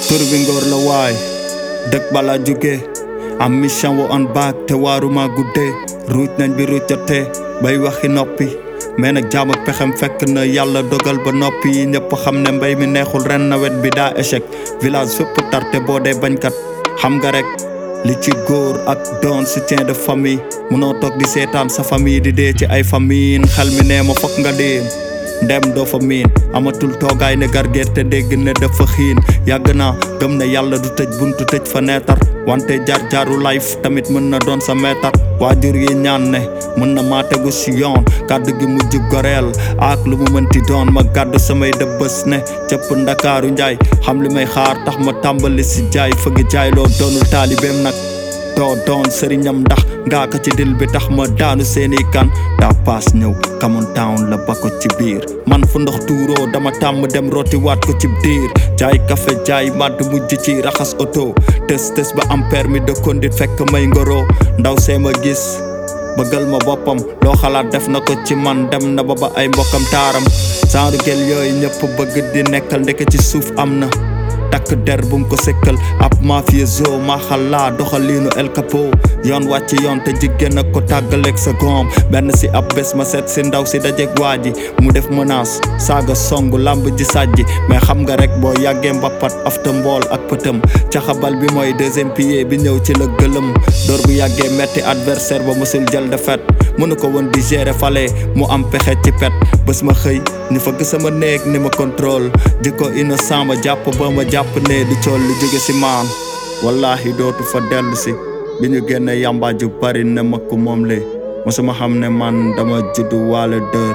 tur bi ngóor la waay dëkk bala jóge am mission wo on baak te waaruma guddee ruuj nañ bi ruuj jotee bay waxi noppi mais nag jaam ak pexem fekk na yàlla dogal ba noppi yi ñëpp xam ne mbay mi neexul ren nawet bi daa échec village fépp tarte boo dee bañkat xam nga rek li ci góor ak doon soutien de famille munoo toog di seetaan sa famille di dee ci ay famille xel mi nee ma fokk nga dee ndem doo fa miin amatul toogaay ne gargeer te dégg ne dafa xiin yàgg naa gëm ne yàlla du tëj buntu tëj fa neetar wante jaar jaaru life tamit mën na doon sa meetar waajur yi ñaan ne mën na maa tegu si yoon kàddu gi mujj goreel ak lu mu mënti doon ma gàddu samay dëbbës ne cëpp ndakaaru njaay xam li may xaar tax ma tàmbali si jaay fëgg jaay loo doonul taalibeem nag doo doon sëriñam ndax ngaa ko ci dil bi tax ma daanu seeni kan daa paas ñëw Camon Town la ba ko ci biir man fu ndox tuuroo dama tàmm dem rooti waat ko ci diir jaay café jaay màdd mujj ci raxas oto tës tës ba am permis de conduire fekk may ngoro ndaw see ma gis bëggal ma boppam loo xalaat def na ko ci man dem na ba ba ay mbokkam taaram genre gel yooyu ñëpp bëgg di nekkal ndeke ci suuf am na takk der bum ko sëkkal ab mafioso maxalla doxaliinu El Capo yoon wàcc yoon te jigéen ak ko tàggaleeg sa goom benn si ab bés ma seet si ndaw si dajeeg waa ji mu def menace saaga song lamb ji sàjji mais xam nga rek boo yàggee mbappat afta mbool ak pëtëm caxabal bi mooy deuxième pilier bi ñëw ci la gëlëm door bu yàggee metti adversaire ba mësul jël defet mënu ko woon di gérer fale mu am pexe ci pet bés ma xëy ñu fëgg sama néeg ni ma contrôle jikko innocent ma jàpp ba ma jàpp ne du cool lu jóge si maan wallahi dootu fa dellu si bi ñu génne yamba ju bari ne ma ko moom le mosuma xam ne man dama juddu waale dër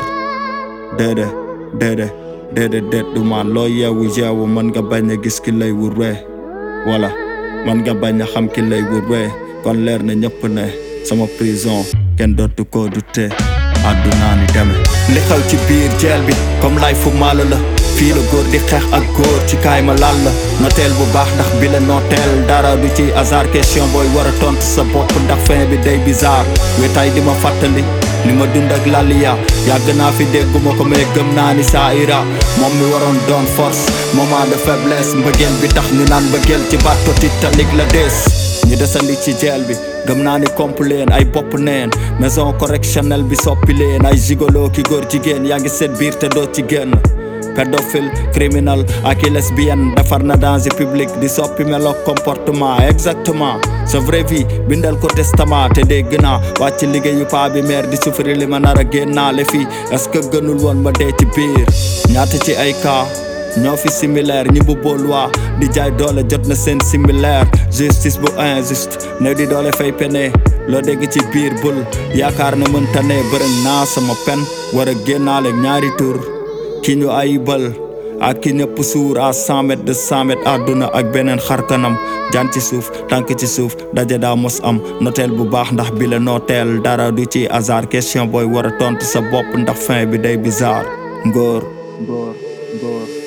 déedé déedé déedé déet du man loo yeewu yeewu mën nga bañ a gis ki lay wur wee wala mën nga bañ a xam ki lay wur wee kon leer na ñëpp ne sama prison kenn dootu ko du te àddunaa ni deme li xew ci biir jeel bi comme lay fu maalo la fii la góor di xeex ak góor ci kaay ma laal la noteel bu baax ndax bi la noteel dara du ci hasard question booy war a tontu sa bopp ndax fin bi day bizarre wetaay di ma fàttali li ma dund ak laliya yàgg naa fi dégguma ko mais gëm naa ni saa ira moom mi waroon doon force moment de faiblesse mbëggeel bi tax ñu naan mbëggeel ci bato Titanic la des ñu desandi ci jeel bi gëm naa ni komp leen ay bopp neen maison correctionnelle bi soppi leen ay gigolo ki góor jigéen yaa ngi seet biir te doo ci génn pédophile criminel ak i lesbienne defar na danger public di soppi melo comportement exactement sa vraie vie bindal ko testament te dégg naa wàcc liggéeyu paa bi maire di souffrir li ma nar a génnaale fii est-ce que gënul woon ma dee ci biir ñaata ci ay cas ñoo fi similaire ñi bu loi di jaay doole jot na seen similaire justice bu injuste ne di doole fay pene loo dégg ci biir bul yaakaar ne mënta ne bërëng naa sama pen war a génnaale ñaari tur ki ñu ayibal ak ki ñëpp suur à cent mètres de cent mètres àdduna ak beneen xarkanam jaan ci suuf tànk ci suuf daje daa mos am noteel bu baax ndax bi la nooteel dara du ci hasard question booy war a tontu sa bopp ndax fin bi day bizarre ngóor ngóor ngóor